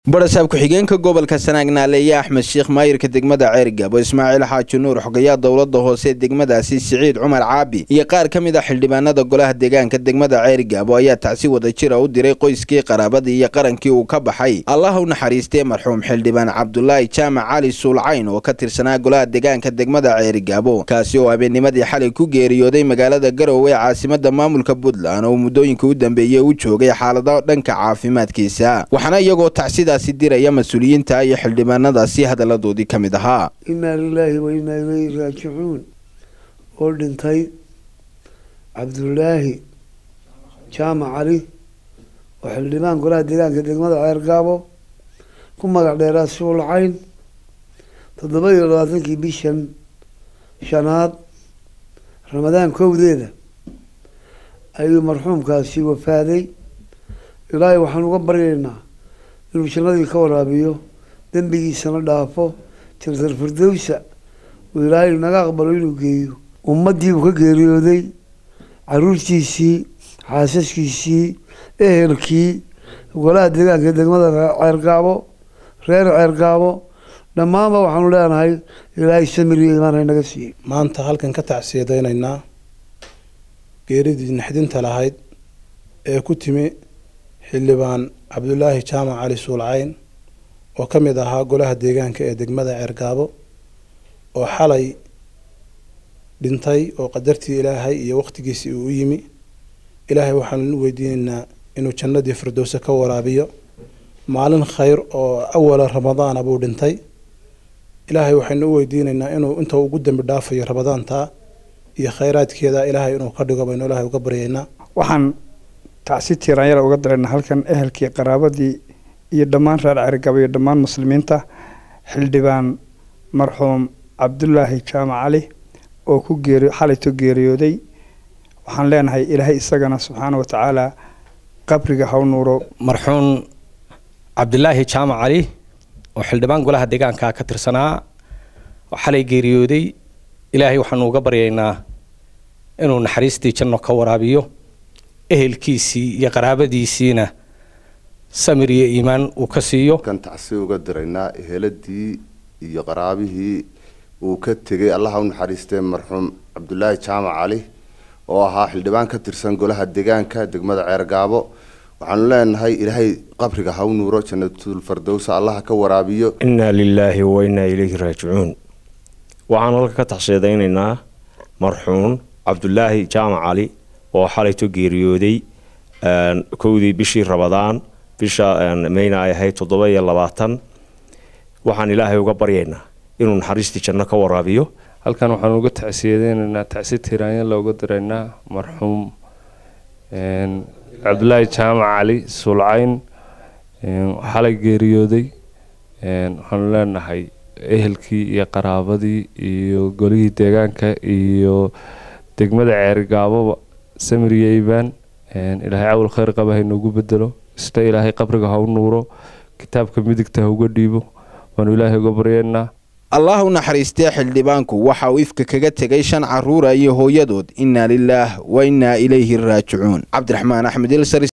barasaab ku-xigeenka gobolka sanaag naaleeye axmed sheekh maayirka degmada ceergabo ismaaciil xaaji nuur xogayaa dowlada hoose degmadaasi siciid cumar caabi iyo qaar ka mid a xildhibaanada golaha deegaanka degmada ceergabo ayaa tacsi wada jira u diray qoyskii qaraabadii iyo qarankii uu ka baxay allah u naxariistee marxuum xildhibaan cabdulaahi jaamac cali suulcayn oo ka tirsanaa golaha deegaanka degmada ceergabo kaasi oo habeennimadii xalay ku geeriyooday magaalada garowe ee caasimada maamulka puntland oo muddooyinka u dambeeyey u joogay xaalado dhanka caafimaadkiisa waxaana iyagoo tacsidaasi diraya mas-uuliyiinta iyo xildhibaanadaasi hadaladoodii ka mid ahaa inaa lilaahi wa inaa ilayhi raajicuun oo dhintay cabdulaahi jaamac cali oo xildhibaan golaha deegaanka degmada ceergaabo ku magac dheeraa suulcayn toddoba iyo labaatankii bishan shanaad ramadaan kowdeeda ayuu marxuumkaasi wafaaday ilaahay waxaan uga baryaynaa inuu jannadii ka waraabiyo dembigiisana dhaafo tirtar firdowsa uu ilaahay naga aqbalo inuu geeyo ummaddii uu ka geeriyooday caruurtiisii xaasaskiisii ehelkii golaha deegaanka degmada ceergaabo reer ceergaabo dhammaanba waxaanu leenahay ilaahay samir iyo imaan haynaga siiyey maanta halkan ka tacsiyadaynaynaa geeridii naxdinta lahayd ee ku timi xildhibaan cabdulaahi jaamac cali suulcayn oo ka mid ahaa golaha deegaanka ee degmada ceergaabo oo xalay dhintay oo qadartii ilaahay iyo waqtigiisii uu u yimi ilaahay waxaanu u weydiinaynaa inuu jannadii firdowse ka waraabiyo maalin khayr oo awala ramadaana buu dhintay ilaahay waxaynu u weydiinaynaa inuu inta ugu dambi dhaafayo ramadaantaa iyo khayraadkeeda ilaahay inuu ka dhigo baynu ilaahay uga baryaynaa waxaan tacsi tiiraanyara uga darayna halkan ehelkii qaraabadii iyo dhammaan reer cerigaba iyo dhammaan muslimiinta xildhibaan marxuum cabdulaahi jaamac cali oo ku geeri xalayto geeriyooday waxaan leenahay ilaahay isagana subxaana wa tacaala qabriga haw nuuro marxuum cabdulaahi jaamac cali oo xildhibaan golaha deegaanka ka tirsanaa oo xalay geeriyooday ilaahay waxaanu uga baryaynaa inuu naxariistii janno ka waraabiyo ehelkiisii iyo qaraabadiisiina samir iyo iimaan uu ka siiyo kan tacsi uga diraynaa eheladii iyo qaraabihii uu ka tegay allaha u naxariistee marxuum cabdulaahi jaamac cali oo ahaa xildhibaan ka tirsan golaha deegaanka degmada ceergaabo waxaanu leenahay ilaahay qabriga ha u nuuro jannatul fardowsa allaha ka waraabiyo innaa lilaahi wa innaa ilayhi raajicuun waxaan halka ka taxsheedaynaynaa marxuum cabdulaahi jaamac cali oo xalayto geeriyooday kowdii bishii rabadaan bisha mayna ay ahayd toddoba iyo labaatan waxaan ilaahay uga baryaynaa inuu naxariistii janno ka waraabiyo halkan waxaan uga tacsiyadeynaynaa tacsi tiraanya looga diraynaa marxuum cabdulaahi jaamac cali suulcayn xalay geeriyooday waxaanu leenahay ehelkii iyo qaraabadii iyo golihii deegaanka iyo degmada ceerigaababa samiriyo iibaan ilaahay cawl khayr qaba haynoogu bedelo isna ilaahay qabriga ha u nuuro kitaabka midigta ha uga dhiibo waanu ilaahay uga baryeennaa allah u naxariistee xildhibaanku waxa uu ifka kaga tegay shan caruura iyo hooyadood innaa lilaah wa innaa ilayhi raajicuun cabdiraxmaan axmed ilsar